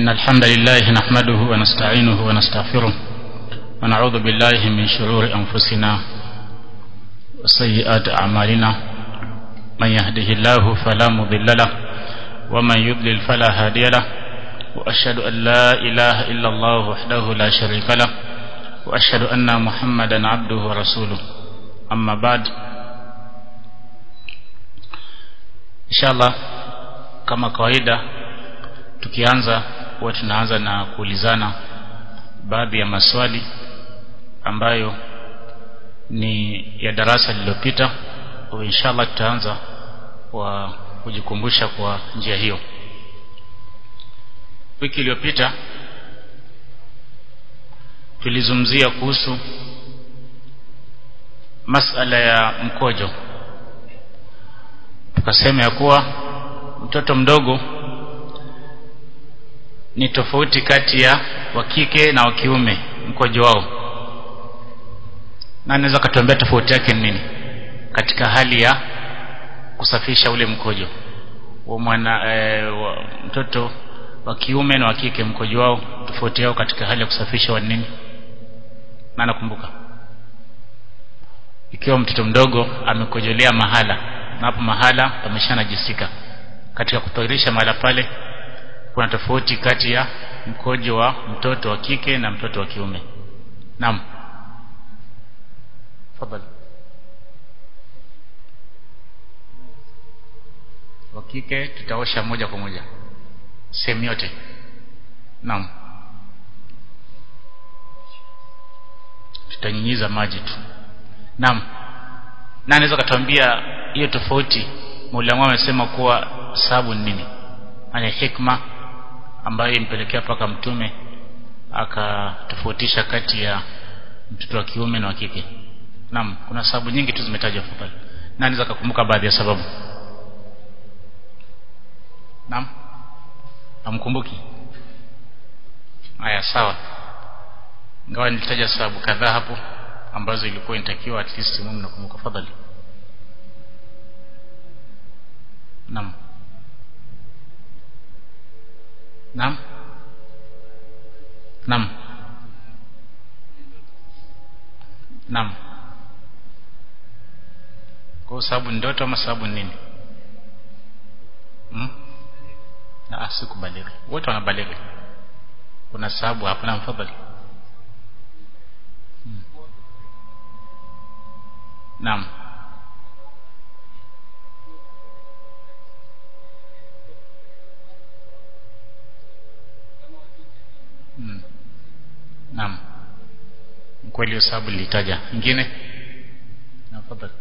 إن الحمد لله نحمده ونستعينه ونستغفره ونعوذ بالله من شرور أنفسنا وسيئات أعمالنا من يهده الله فلا مضل له ومن يضلل فلا هادي له وأشهد أن لا إله إلا الله وحده لا شريك له وأشهد أن محمدا عبده ورسوله أما بعد إن شاء الله kama kawaida tukianza huwa tunaanza na kuulizana baadhi ya maswali ambayo ni ya darasa lililopita inshallah tutaanza kwa kujikumbusha kwa njia hiyo wiki iliyopita tulizungumzia kuhusu masala ya mkojo tukasema ya kuwa mtoto mdogo ni tofauti kati ya wa kike na wa kiume mkojo wao na anaweza katuambia tofauti yake ni nini katika hali ya kusafisha ule mkojo wa mwana e, wa mtoto wa kiume na wa kike mkojo wao tofauti yao katika hali ya kusafisha wa nini na nakumbuka ikiwa mtoto mdogo amekojolea mahala na hapo mahala pameshanajisika katika kutahirisha mahala pale kuna tofauti kati ya mkojo wa mtoto wa kike na mtoto wa kiume naam fadhali wa kike tutaosha moja kwa moja sehemu yote naam tutanyinyiza maji tu naam na anaweza katuambia hiyo tofauti Mola amesema kuwa sababu ni nini ana hikma ambayo impelekea paka mtume akatofautisha kati ya mtoto wa kiume na wa kike naam kuna sababu nyingi tu zimetajwa hapo pale na anaweza kukumbuka baadhi ya sababu naam amkumbuki haya sawa ingawa nilitaja sababu kadhaa hapo ambazo ilikuwa inatakiwa at least mume nakumbuka fadhali naam naam naam naam kwa sababu ndoto ama sababu nini hmm? ah sikubalighi wote wanabalighi kuna sababu hapo na mfadhali hmm. naam hmm. naam kweli hiyo sababu nilitaja nyingine naam fadhali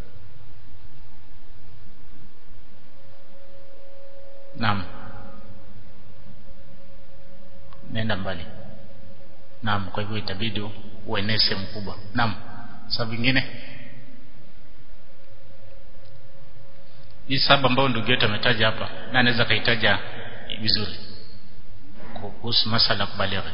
naam nenda mbali naam kwa hivyo itabidi uenee sehemu kubwa naam sababu nyingine hii sababu ambayo ndugu yetu ametaja hapa na anaweza kaitaja vizuri kuhusu masala kubalighi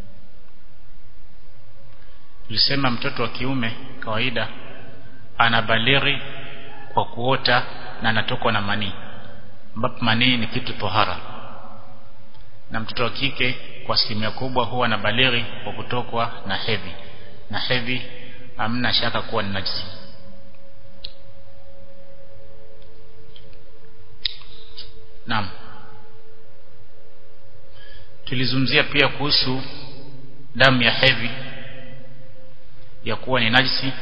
tulisema mtoto wa kiume kawaida anabalighi kwa kuota na anatokwa na manii ambapo manii ni kitu tohara na mtoto wa kike kwa asilimia kubwa huwa anabalighi kwa kutokwa na hedhi na hedhi hamna shaka kuwa ni najisi naam tulizungumzia pia kuhusu damu ya hedhi ya kuwa ni najisi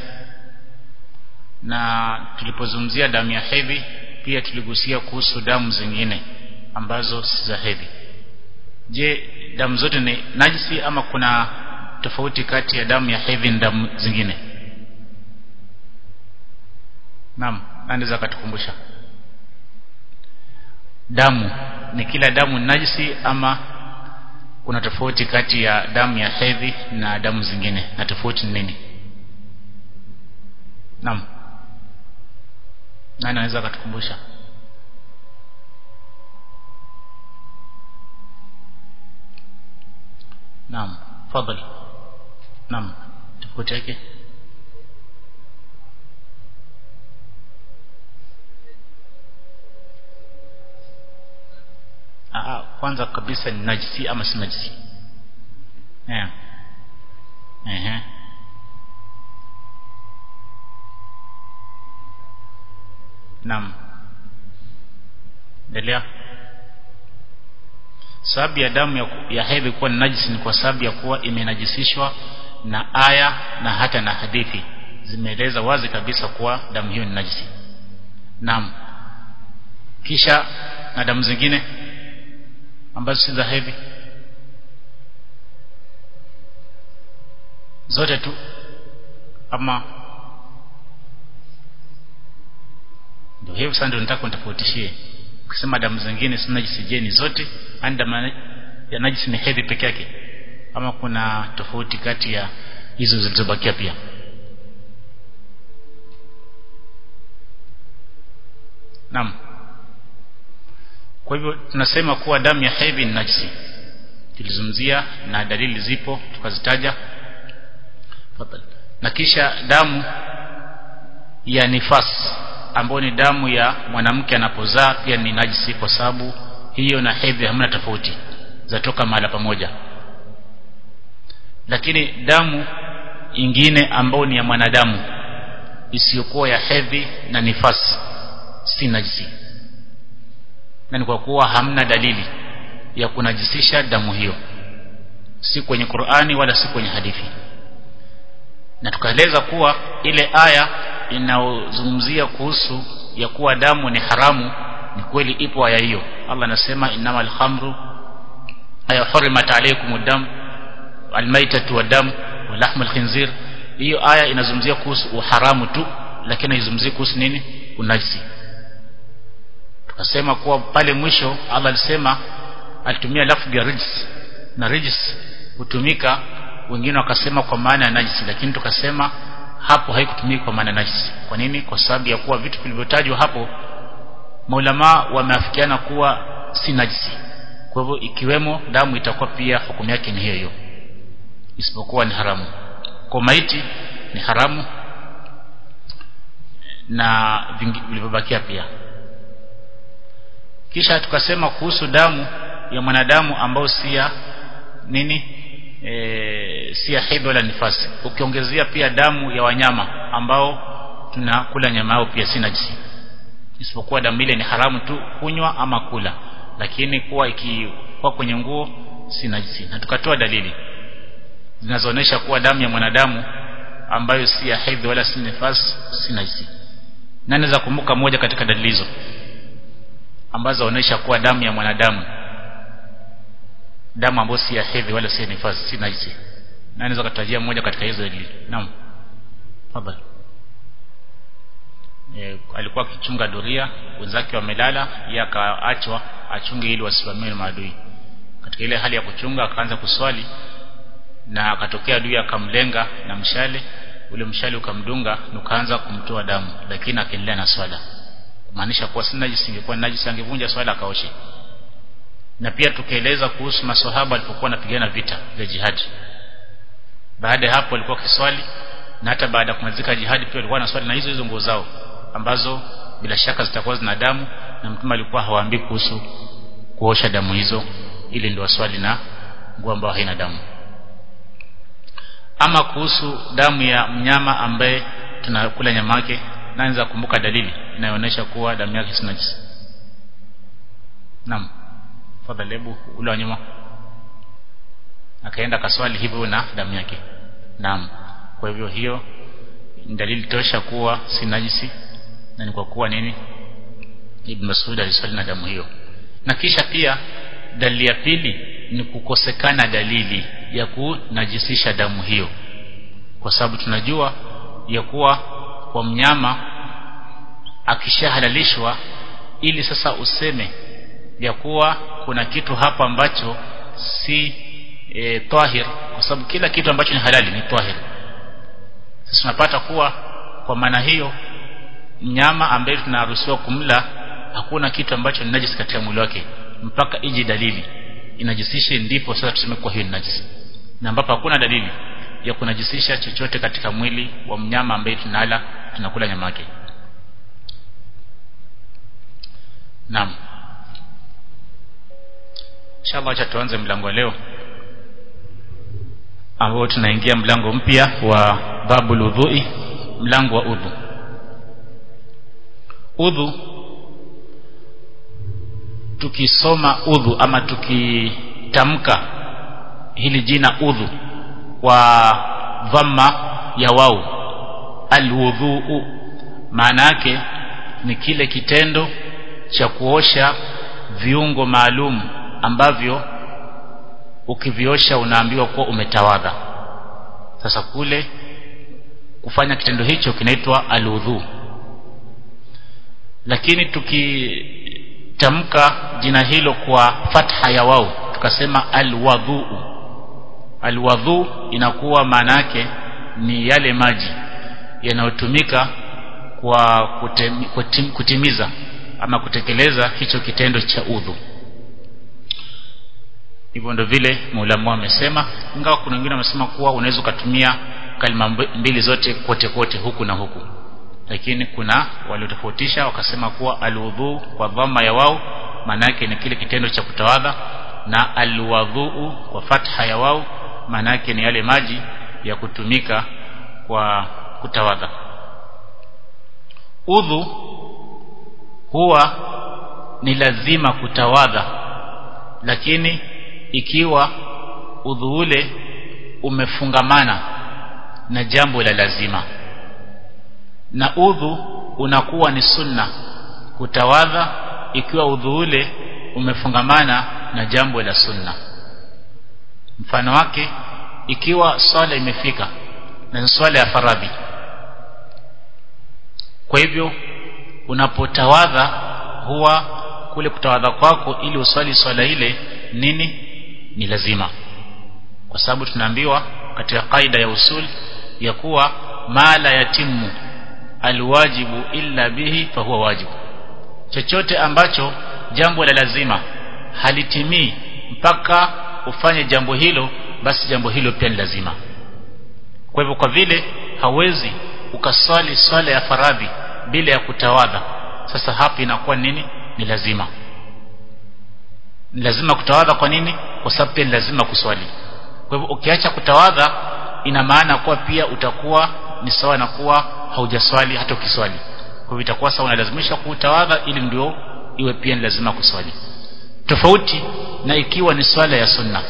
na tulipozungumzia damu ya hedhi pia tuligusia kuhusu damu zingine ambazo si za hedhi je damu zote ni najisi ama kuna tofauti kati ya damu ya hedhi na damu zingine naam anaweza akatukumbusha damu ni kila damu ni najisi ama kuna tofauti kati ya damu ya hedhi na damu zingine na tofauti ni nini naam nani anaweza akatukumbusha naam fadhali naam tofauti yake kwanza kabisa ni najisi ama si najisi eh ehe Naam. Endelea. Sababu ya damu ya, ya hedhi kuwa ni najisi ni kwa sababu ya kuwa imenajisishwa na aya na hata na hadithi zimeeleza wazi kabisa kuwa damu hiyo ni najisi. Naam. Kisha na damu zingine ambazo si za hedhi zote tu ama ndio hivyo sasa ndio nataka nitofautishie ukisema damu zingine si najisi je ni zote ani damu ya najisi ni hedhi peke yake ama kuna tofauti kati ya hizo zilizobakia pia naam kwa hivyo tunasema kuwa damu ya hedhi ni najisi tulizungumzia na dalili zipo tukazitaja na kisha damu ya nifas ambayo ni damu ya mwanamke anapozaa pia ni najisi kwa sababu hiyo na hedhi hamna tofauti zatoka mahala pamoja lakini damu ingine ambayo ni ya mwanadamu isiyokuwa ya hedhi na nifasi si najisi na ni kwa kuwa hamna dalili ya kunajisisha damu hiyo si kwenye Qur'ani wala si kwenye hadithi na tukaeleza kuwa ile aya inayozungumzia kuhusu ya kuwa damu ni haramu ni kweli ipo aya hiyo Allah anasema innamal khamru aya hurimat alaykum dam almaitatu wadam walahmul khinzir hiyo aya inazungumzia kuhusu uharamu tu lakini haizungumzii kuhusu nini unajisi tukasema kuwa pale mwisho Allah alisema alitumia lafzi ya rijs na rijs hutumika wengine wakasema kwa maana ya najisi lakini tukasema hapo haikutumika kwa maana najisi kwa nini kwa sababu ya kuwa vitu vilivyotajwa hapo maulama wameafikiana kuwa si najisi kwa hivyo ikiwemo damu itakuwa pia hukumu yake ni hiyo hiyo isipokuwa ni haramu kwa maiti ni haramu na vilivyobakia pia kisha tukasema kuhusu damu ya mwanadamu ambao si ya nini e, si ya hedhi wala nifasi ukiongezea pia damu ya wanyama ambao tunakula nyama yao pia si najisi isipokuwa damu ile ni haramu tu kunywa ama kula lakini kuwa ikikuwa kwenye nguo si najisi na tukatoa dalili zinazoonyesha kuwa damu ya mwanadamu ambayo si ya hedhi wala si nifasi si najisi nani za kumbuka moja katika dalili hizo ambazo zinaonyesha kuwa damu ya mwanadamu damu ambayo si ya hedhi wala si ya nifasi si najisi nani za kutajia moja katika hizo dalili naam tafadhali e, alikuwa akichunga doria wenzake wamelala yeye akaachwa achunge ili wasimamiwe na maadui katika ile hali ya kuchunga akaanza kuswali na akatokea adui akamlenga na mshale ule mshale ukamdunga na ukaanza kumtoa damu lakini akaendelea na swala kumaanisha kuwa si najisi ingekuwa najisi angevunja swala akaoshe na pia tukaeleza kuhusu maswahaba walipokuwa wanapigana vita vya jihadi baada ya hapo walikuwa kiswali na hata baada ya kumalizika jihadi pia walikuwa na swali na hizo hizo nguo zao ambazo bila shaka zitakuwa zina damu na mtume alikuwa hawaambii kuhusu kuosha damu hizo ili ndio swali na nguo ambayo haina damu ama kuhusu damu ya mnyama ambaye tunakula nyama yake naanza kumbuka dalili inayoonyesha kuwa damu yake si najisi naam fadhali hebu ule wa nyuma akaenda kaswali hivyo na damu yake naam kwa hivyo hiyo ni dalili tosha kuwa si najisi na ni kwa kuwa nini Ibn Mas'ud aliswali na damu hiyo na kisha pia dalili ya pili ni kukosekana dalili ya kunajisisha damu hiyo kwa sababu tunajua ya kuwa kwa mnyama akishahalalishwa ili sasa useme ya kuwa kuna kitu hapa ambacho si e, tahir kwa sababu kila kitu ambacho ni halali ni tahir sasa tunapata kuwa kwa maana hiyo mnyama ambaye tunaruhusiwa kumla hakuna kitu ambacho ni najisi katika mwili wake mpaka ije dalili inajisishe ndipo sasa tuseme kwa hiyo ni najisi na ambapo hakuna dalili ya kunajisisha chochote katika mwili wa mnyama ambaye tunala tunakula nyama yake naam inshallah acha tuanze mlango leo ambao tunaingia mlango mpya wa babul udhui mlango wa udhu udhu tukisoma udhu ama tukitamka hili jina udhu kwa dhamma ya wau alwudhuu maana yake ni kile kitendo cha kuosha viungo maalum ambavyo ukiviosha unaambiwa kuwa umetawadha sasa kule kufanya kitendo hicho kinaitwa aludhu lakini tukitamka jina hilo kwa fatha ya wao tukasema alwadhu alwadhu inakuwa maana yake ni yale maji yanayotumika kwa kutem, kutim, kutimiza ama kutekeleza hicho kitendo cha udhu hivyo ndo vile muulamu amesema ingawa kuna wengine wamesema kuwa unaweza ukatumia kalima mbili zote kote kote huku na huku lakini kuna waliotofautisha wakasema kuwa aludhu kwa dhamma ya wao maana yake ni kile kitendo cha kutawadha na alwadhuu kwa fatha ya wao maana yake ni yale maji ya kutumika kwa kutawadha udhu huwa ni lazima kutawadha lakini ikiwa udhu ule umefungamana na jambo la lazima na udhu unakuwa ni sunna kutawadha ikiwa udhu ule umefungamana na jambo la sunna mfano wake ikiwa swala imefika na swala ya faradhi kwa hivyo unapotawadha huwa kule kutawadha kwako ili uswali swala ile nini ni lazima kwa sababu tunaambiwa katika kaida ya usul ya kuwa ma la yatimu alwajibu illa bihi fahuwa wajibu chochote ambacho jambo la lazima halitimii mpaka ufanye jambo hilo basi jambo hilo pia ni lazima kwa hivyo kwa vile hawezi ukaswali swala ya faradhi bila ya kutawadha sasa hapa inakuwa nini ni lazima ni lazima kutawadha kwa nini kwa sababu pia ni lazima kuswali kwa hivyo ukiacha kutawadha ina maana kuwa pia utakuwa ni sawa na kuwa haujaswali hata ukiswali kwa hivyo itakuwa sawa unalazimisha kutawadha ili ndio iwe pia ni lazima kuswali tofauti na ikiwa ni swala ya sunna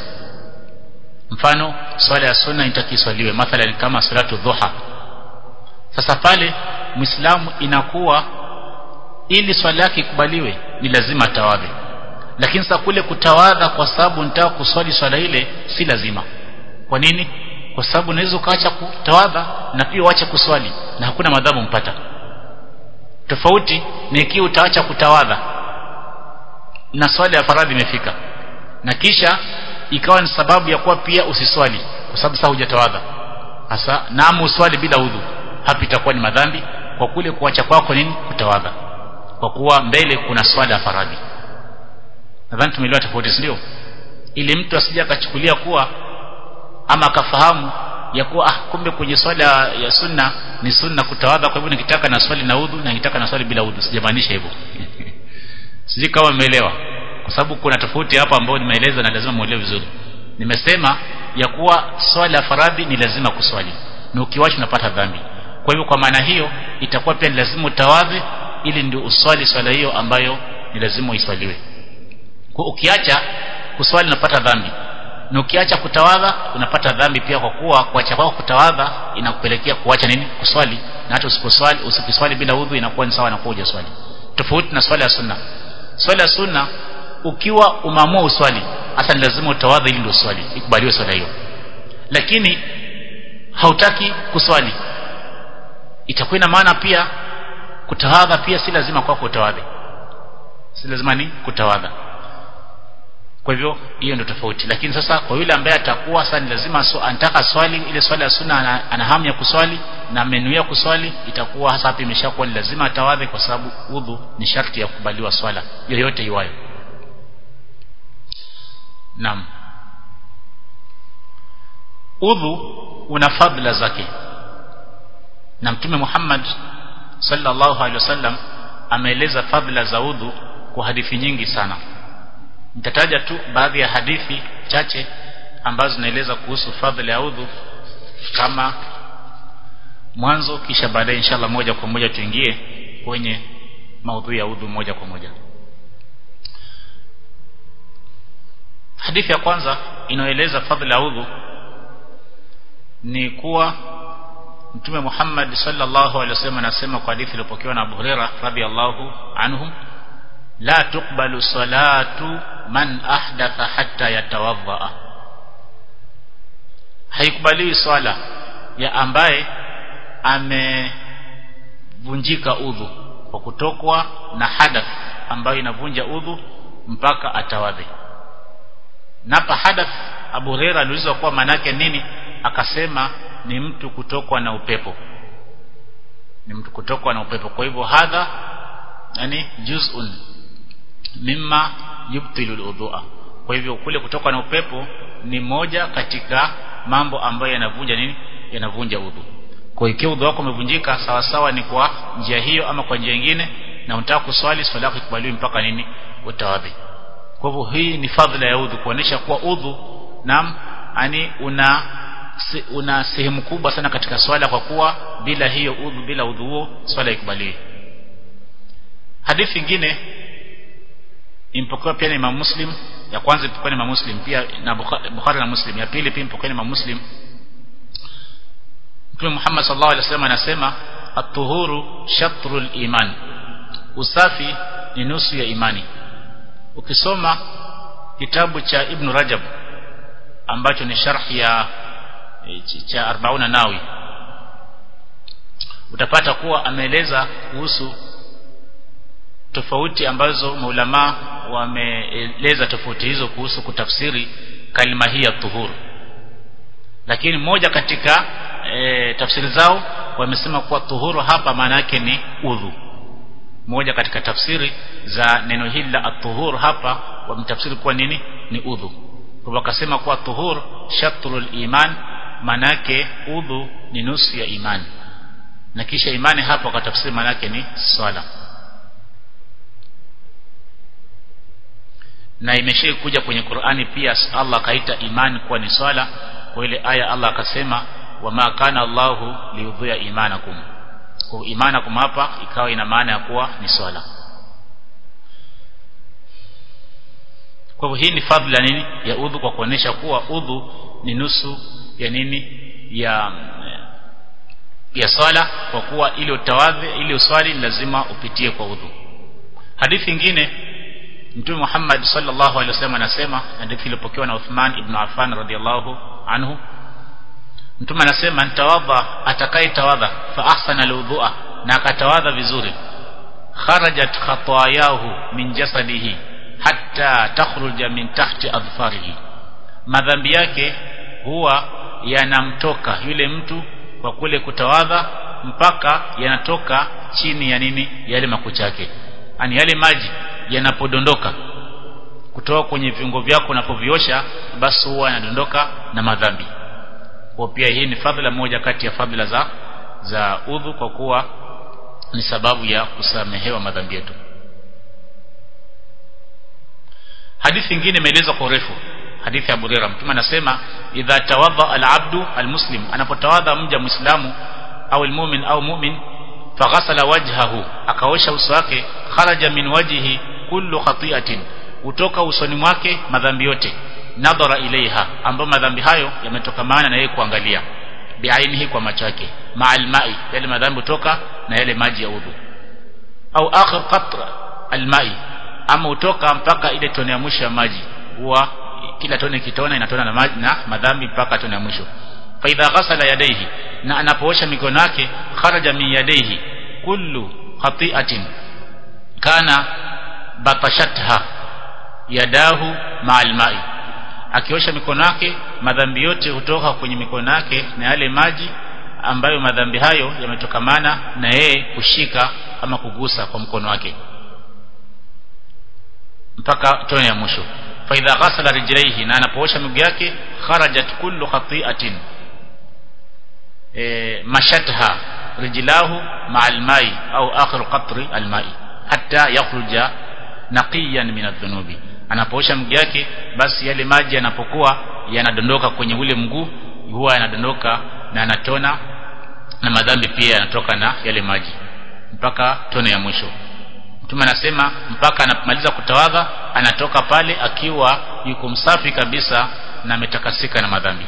mfano swala ya sunna itakiswaliwe mathalan kama salatu dhuha sasa pale muislamu inakuwa ili swala yake ikubaliwe ni lazima tawadhe lakini sasa kule kutawadha kwa sababu nitaka kuswali swala ile si lazima kwa nini kwa sababu unaweza ukaacha kutawadha na pia uache kuswali na hakuna madhabu mpata tofauti ni ikiwa utaacha kutawadha na swali ya faradhi imefika na kisha ikawa ni sababu ya kuwa pia usiswali kwa sababu sasa hujatawadha hasa naamu uswali bila udhu hapa itakuwa ni madhambi kwa kule kuacha kwako nini kutawadha kwa kuwa mbele kuna swala ya faradhi nadhani tumeelewa tofauti ndio ili mtu asije akachukulia kuwa ama akafahamu ya kuwa ah kumbe kwenye swala ya sunna ni sunna kutawadha kwa hivyo nikitaka na swali na udhu na nikitaka na swali bila udhu sijamaanisha hivyo sijui kama umeelewa kwa sababu kuna tofauti hapa ambayo nimeeleza na lazima muelewe vizuri nimesema ya kuwa swala ya faradhi ni lazima kuswali na ukiwacha unapata dhambi kwa hivyo kwa maana hiyo itakuwa pia ni lazima utawadhe ili ndio uswali swala hiyo ambayo ni lazima uiswaliwe kwa ukiacha kuswali unapata dhambi na ukiacha kutawadha unapata dhambi pia kwa kuwa kuacha kwako kutawadha inakupelekea kuacha nini kuswali na hata usiposwali usiposwali bila udhu inakuwa ni sawa na kuwa hujaswali tofauti na swala ya sunna swala ya sunna ukiwa umeamua uswali hasa ni lazima utawadha ili ndio uswali ikubaliwe swala hiyo lakini hautaki kuswali itakuwa ina maana pia kutawadha pia si lazima kwako utawadhe si lazima ni kutawadha kwa hivyo hiyo ndio tofauti lakini sasa kwa yule ambaye atakuwa sasa ni lazima so, anataka swali ile swala ya sunna ana, ana hamu ya kuswali na amenuia kuswali itakuwa hasa hapa imeshakuwa ni lazima atawadhe kwa sababu udhu ni sharti ya kukubaliwa swala yoyote iwayo naam udhu una fadhila zake na mtume Muhammad sallallahu alaihi wasallam ameeleza fadhila za udhu kwa hadithi nyingi sana nitataja tu baadhi ya hadithi chache ambazo zinaeleza kuhusu fadhila ya udhu kama mwanzo kisha baadaye inshallah moja kwa moja tuingie kwenye maudhui ya udhu moja kwa moja hadithi ya kwanza inayoeleza fadhila ya udhu ni kuwa Mtume Muhammad sallallahu alaihi wasallam anasema kwa hadithi iliyopokewa na Abu Huraira radhiyallahu anhu la tuqbalu salatu man ahdatha hatta yatawadha haikubaliwi swala ya ambaye amevunjika udhu kwa kutokwa na hadath ambayo inavunja udhu mpaka atawadhi napa hadath Abu Huraira aliulizwa kuwa manake nini akasema ni mtu kutokwa na upepo ni mtu kutokwa na upepo kwa hivyo hadha yani juz'un mimma yubtilu alwudhu'a kwa hivyo kule kutoka na upepo ni moja katika mambo ambayo yanavunja nini yanavunja udhu kwa ikiwa udhu wako umevunjika sawa sawa ni kwa njia hiyo ama kwa njia nyingine na unataka kuswali swala yako ikubaliwi mpaka nini utawadhi kwa hivyo hii ni fadhila ya udhu kuonesha kuwa udhu nam ani una se, una sehemu kubwa sana katika swala kwa kuwa bila hiyo udhu bila udhu huo swala ikubaliwi hadithi nyingine impokewa pia na Imam Muslim ya kwanza impokewa na Imam Muslim pia na Bukhari na Muslim ya pili pia impokewa na Imam Muslim Mtume Muhammad sallallahu alaihi wasallam anasema at-tuhuru shatrul iman usafi ni nusu ya imani ukisoma kitabu cha Ibn Rajab ambacho ni sharh ya cha 40 nawi utapata kuwa ameeleza kuhusu tofauti ambazo maulama wameeleza tofauti hizo kuhusu kutafsiri kalima hii ya tuhuru lakini moja katika e, tafsiri zao wamesema kuwa tuhuru hapa maana yake ni udhu moja katika tafsiri za neno hili la atuhur hapa wametafsiri kuwa nini ni udhu kwa wakasema kuwa tuhur shatrul iman maana yake udhu ni nusu ya imani na kisha imani hapa wakatafsiri maana yake ni swala na imeshai kuja kwenye Qur'ani pia Allah akaita imani kuwa ni swala kwa ile aya Allah akasema wama kana Allahu liyudhiya imanakum kwa imanakum hapa ikawa ina maana ya kuwa ni swala kwa hivyo hii ni fadhila nini ya udhu kwa kuonesha kuwa udhu ni nusu ya nini ya ya swala kwa kuwa ili utawadhi ili uswali lazima upitie kwa udhu hadithi nyingine Mtume Muhammad sallallahu alaihi wasallam anasema hadithi iliyopokewa na Uthman ibn Affan radhiyallahu anhu Mtume anasema nitawadha atakaye tawadha fa ahsana alwudhu'a na akatawadha vizuri kharajat khatayahu min jasadihi hatta takhruja min tahti adfarihi madhambi yake huwa yanamtoka yule mtu kwa kule kutawadha mpaka yanatoka chini ya nini yale makucha yake ani yale maji yanapodondoka kutoka kwenye viungo vyako unapoviosha basi huwa yanadondoka na madhambi kwa pia hii ni fadhila moja kati ya fadhila za za udhu kwa kuwa ni sababu ya kusamehewa madhambi yetu hadithi nyingine imeelezwa kwa urefu hadithi ya Abu Hurairah mtume anasema idha tawadha al-abdu al-muslim anapotawadha mja muislamu au al-mu'min au mu'min faghasala wajhahu akaosha uso wake kharaja min wajhihi kullu khati'atin utoka usoni mwake madhambi yote nadhara ilaiha ambayo madhambi hayo yametokamana na yeye kuangalia biainihi kwa macho yake ma'al ma'i yale madhambi kutoka na yale maji ya udhu au akhir qatra al-ma'i ama utoka mpaka ile tone ya mwisho ya maji huwa kila tone kitona inatona na maji na madhambi mpaka tone ya mwisho fa idha ghasala yadayhi na anapoosha mikono yake kharaja min yadayhi kullu khati'atin kana batashatha yadahu ma'al ma'i akiosha mikono yake madhambi yote hutoka kwenye mikono yake na yale maji ambayo madhambi hayo yametokamana na yeye kushika ama kugusa kwa mkono wake mpaka tone ya mwisho fa idha ghasala rijlaihi na anapoosha miguu yake kharajat kullu khati'atin e, mashatha rijlahu ma'al mai au akhir qatri al mai hatta yakhruja naqiyan min adh-dhunubi anapoosha mguu yake basi yale maji yanapokuwa yanadondoka kwenye ule mguu huwa yanadondoka na anatona na madhambi pia yanatoka na yale maji mpaka tone ya mwisho mtume anasema mpaka anapomaliza kutawadha anatoka pale akiwa yuko msafi kabisa na ametakasika na madhambi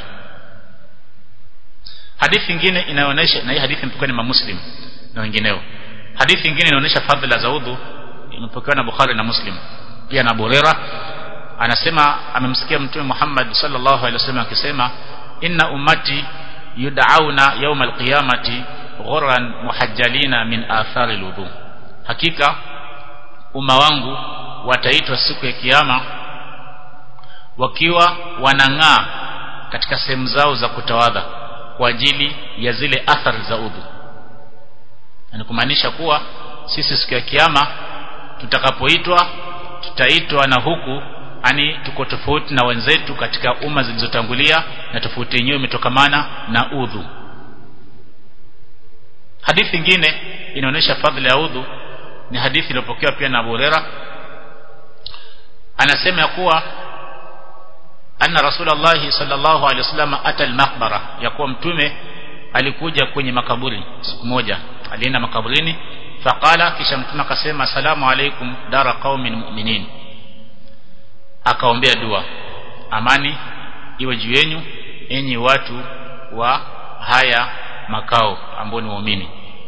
hadithi nyingine inaonyesha na hii hadithi imepokewa ni Muslim na wengineo hadithi nyingine inaonyesha fadhila za udhu imepokewa na Bukhari na Muslim pia na Abu Hurairah anasema amemsikia mtume Muhammad sallallahu alaihi wasallam akisema inna ummati yud'auna yawm alqiyamati ghurran muhajjalina min athari alwudu hakika umma wangu wataitwa siku ya kiyama wakiwa wanang'aa katika sehemu zao za kutawadha kwa ajili ya zile athari za udhu ni kumaanisha kuwa sisi siku ya kiyama tutakapoitwa tutaitwa na huku ani tuko tofauti na wenzetu katika umma zilizotangulia na tofauti yenyewe imetokamana na udhu hadithi nyingine inaonyesha fadhila ya udhu ni hadithi iliyopokewa pia na Abu Huraira anasema ya kuwa anna rasulullah sallallahu alaihi wasallam ata al-maqbara ya kuwa mtume alikuja kwenye makaburi siku moja alienda makaburini faqala kisha mtume akasema asalamu alaikum dara qaumin mu'minin akaombea dua amani iwe juu yenu enyi watu wa haya makao ambao ni waumini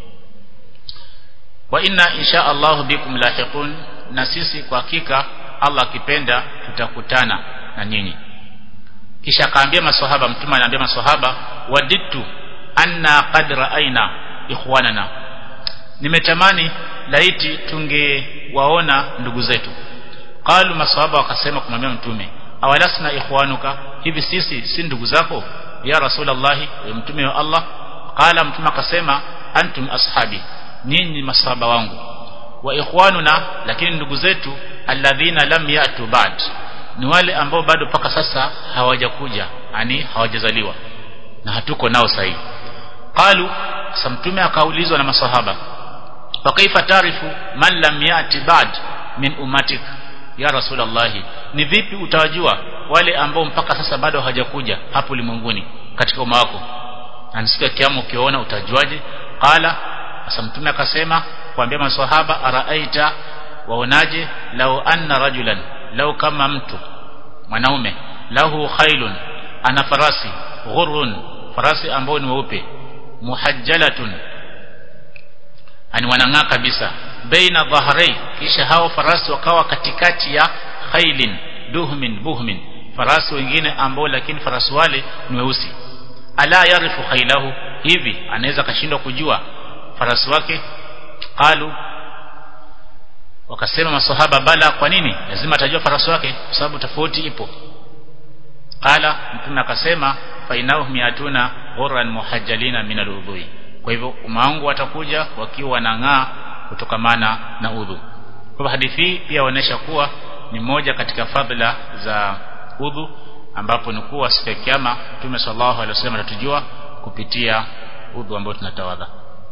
wa inna insha Allah bikum lahiqun na sisi kwa hakika Allah akipenda tutakutana na nyinyi kisha akaambia maswahaba mtume anaambia maswahaba waditu anna qad ra'aina ikhwanana nimetamani laiti tungewaona ndugu zetu qalu maswahaba wakasema kumwambia mtume awalasna ikhwanuka hivi sisi si ndugu zako ya rasulullah mtume wa Allah qala mtume akasema antum ashabi nyinyi masahaba wangu wa ikhwanuna lakini ndugu zetu alladhina lam yatu ba'd ni wale ambao bado paka sasa hawajakuja yani hawajazaliwa na hatuko nao sahihi qalu sasa mtume akaulizwa na masahaba fa kaifa tarifu man lam yati ba'd min ummatik ya rasulullah ni vipi utawajua wale ambao mpaka sasa bado hawajakuja hapo ulimwenguni katika umma wako anasikia kiamu ukiona utajuaje qala sasa mtume akasema kuambia maswahaba araaita waonaje lau anna rajulan lau kama mtu mwanaume lahu khailun ana farasi ghurrun farasi ambao ni weupe muhajjalatun ani wanang'aa kabisa baina dhahrai kisha hao farasi wakawa katikati ya khailin duhmin buhmin farasi wengine ambao lakini farasi wale ni weusi ala yarifu khailahu hivi anaweza kashindwa kujua farasi wake qalu wakasema masahaba bala kwa nini lazima atajua farasi wake kwa sababu tofauti ipo qala mtume akasema fainahum yatuna ghurran muhajjalina min aludhui kwa hivyo umma wangu watakuja wakiwa wanang'aa kutokamana na udhu kwa hadithi hii pia inaonyesha kuwa ni moja katika fadhila za udhu ambapo ni kuwa siku ya kiyama Mtume sallallahu alaihi wasallam atatujua kupitia udhu ambao tunatawadha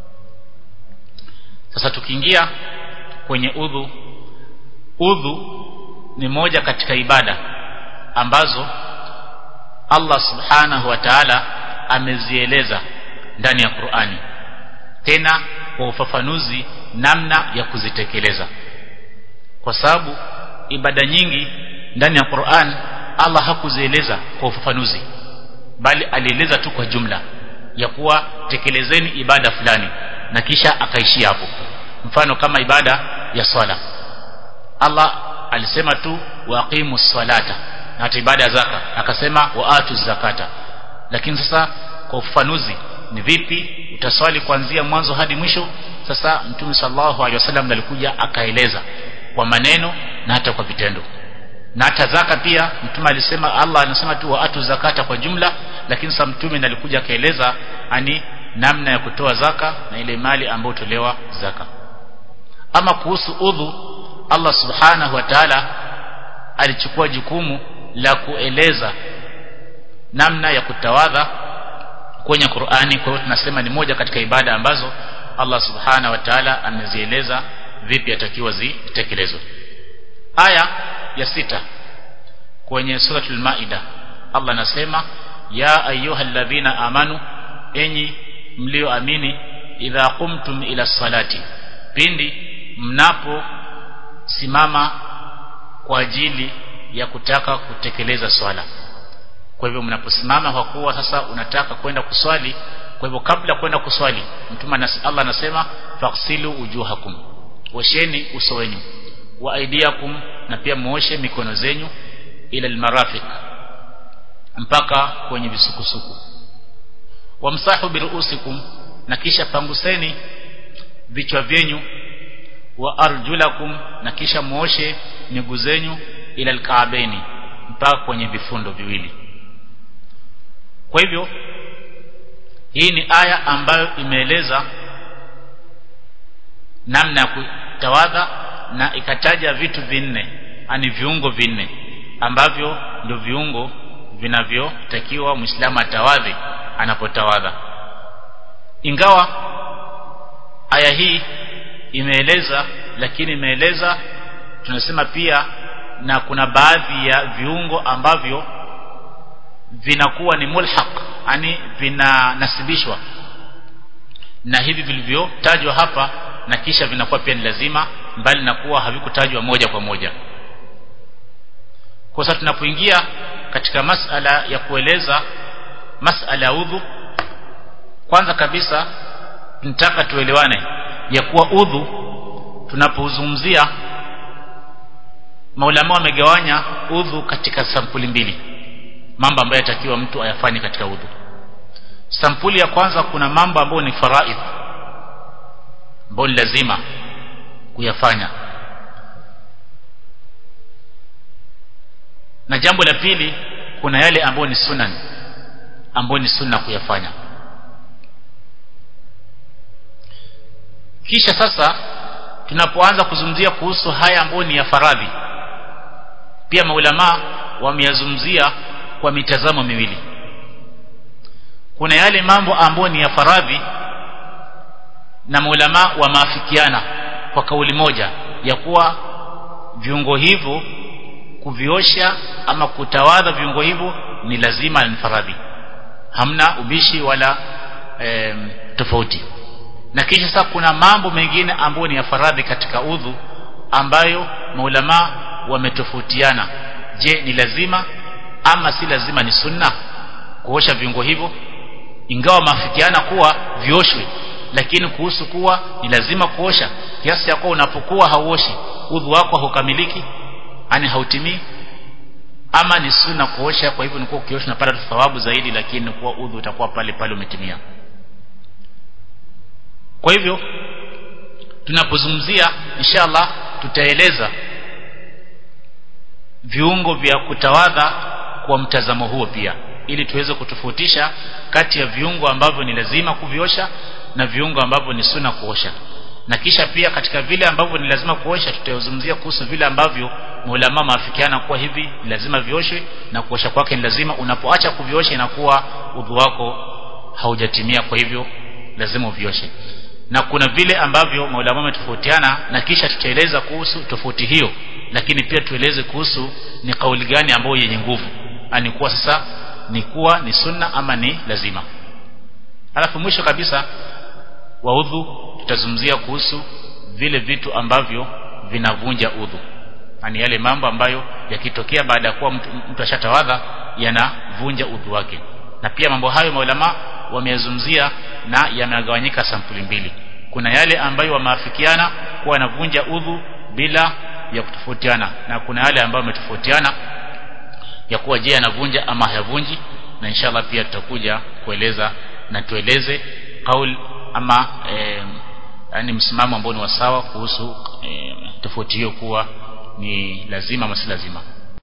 sasa tukiingia kwenye udhu udhu ni moja katika ibada ambazo Allah subhanahu wa ta'ala amezieleza ndani ya Qur'ani tena kwa ufafanuzi namna ya kuzitekeleza kwa sababu ibada nyingi ndani ya Qur'an Allah hakuzieleza kwa ufafanuzi bali alieleza tu kwa jumla ya kuwa tekelezeni ibada fulani na kisha akaishia hapo mfano kama ibada ya swala Allah alisema tu waqimu salata na hata ibada ya zaka akasema waatu zakata lakini sasa kwa ufafanuzi ni vipi utaswali kuanzia mwanzo hadi mwisho sasa mtume sallallahu alaihi wasallam alikuja akaeleza kwa maneno na hata kwa vitendo na hata zaka pia mtume alisema Allah anasema tu waatu zakata kwa jumla lakini sasa mtume alikuja akaeleza ani namna ya kutoa zaka na ile mali ambayo tolewa zaka ama kuhusu udhu Allah subhanahu wa ta'ala alichukua jukumu la kueleza namna ya kutawadha kwenye Qur'ani kwa hiyo tunasema ni moja katika ibada ambazo Allah subhanahu wa ta'ala amezieleza vipi atakiwa zitekelezwe aya ya sita kwenye suratul maida Allah anasema ya ayyuhalladhina amanu enyi mlioamini idha qumtum ila salati pindi mnapo simama kwa ajili ya kutaka kutekeleza swala kwa hivyo mnaposimama kwa kuwa sasa unataka kwenda kuswali kwa hivyo kabla kwenda kuswali mtume Allah anasema faksilu ujuhakum osheni uso wenu wa aidiakum na pia muoshe mikono zenyu ila almarafiq mpaka kwenye visukusuku wamsahu biruusikum na kisha panguseni vichwa vyenyu wa arjulakum na kisha muoshe miguu zenyu ila alkaabaini mpaka kwenye vifundo viwili kwa hivyo hii ni aya ambayo imeeleza namna ya kutawadha na ikataja vitu vinne ani viungo vinne ambavyo ndio viungo vinavyotakiwa Muislamu atawadhi anapotawadha ingawa aya hii imeeleza lakini imeeleza tunasema pia na kuna baadhi ya viungo ambavyo vinakuwa ni mulhaq yani vinanasibishwa na hivi vilivyotajwa hapa na kisha vinakuwa pia ni lazima mbali na kuwa havikutajwa moja kwa moja kwa sasa tunapoingia katika masala ya kueleza masala ya udhu kwanza kabisa tunataka tuelewane ya kuwa udhu tunapozungumzia maulama wamegawanya udhu katika sampuli mbili mambo ambayo yatakiwa mtu ayafanye katika udhu sampuli ya kwanza kuna mambo ambayo ni faraidh ambayo ni lazima kuyafanya na jambo la pili kuna yale ambayo ni sunan ambayo ni sunna kuyafanya kisha sasa tunapoanza kuzungumzia kuhusu haya ambayo ni ya faradhi pia maulama wameyazungumzia kwa mitazamo miwili kuna yale mambo ambayo ni ya faradhi na maulama wamaafikiana kwa kauli moja ya kuwa viungo hivyo kuviosha ama kutawadha viungo hivyo ni lazima ni faradhi hamna ubishi wala e, tofauti na kisha sasa kuna mambo mengine ambayo ni ya faradhi katika udhu ambayo maulama wametofautiana je ni lazima ama si lazima ni sunna kuosha viungo hivyo ingawa maafikiana kuwa vioshwe lakini kuhusu kuwa ni lazima kuosha kiasi ya kuwa unapokuwa hauoshi udhu wako haukamiliki yani hautimii ama ni sunna kuosha kwa hivyo nikuwa ukiosha unapata thawabu zaidi lakini kuwa udhu utakuwa pale pale umetimia kwa hivyo tunapozungumzia inshallah tutaeleza viungo vya kutawadha kwa mtazamo huo pia ili tuweze kutofautisha kati ya viungo ambavyo ni lazima kuviosha na viungo ambavyo ni sunna kuosha na kisha pia katika vile ambavyo ni lazima kuosha tutazungumzia kuhusu vile ambavyo maulama maafikiana kuwa hivi ni lazima vioshwe na kuosha kwake ni lazima unapoacha kuviosha inakuwa udhu wako haujatimia kwa hivyo lazima uvioshe na kuna vile ambavyo maulama wametofautiana na kisha tutaeleza kuhusu tofauti hiyo lakini pia tueleze kuhusu ni kauli gani ambayo yenye nguvu ani kuwa sasa ni kuwa ni sunna ama ni lazima alafu mwisho kabisa wa udhu tutazungumzia kuhusu vile vitu ambavyo vinavunja udhu yani yale mambo ambayo yakitokea baada ya kuwa mtu, mtu ashatawadha yanavunja udhu wake na pia mambo hayo maulama wameyazungumzia na yamegawanyika sampuli mbili kuna yale ambayo wamaafikiana kuwa yanavunja udhu bila ya kutofautiana na kuna yale ambayo wametofautiana ya kuwa je yanavunja ama hayavunji na inshallah pia tutakuja kueleza na tueleze kaul ama e, yani msimamo ambao ni wasawa kuhusu e, tofauti hiyo kuwa ni lazima ama si lazima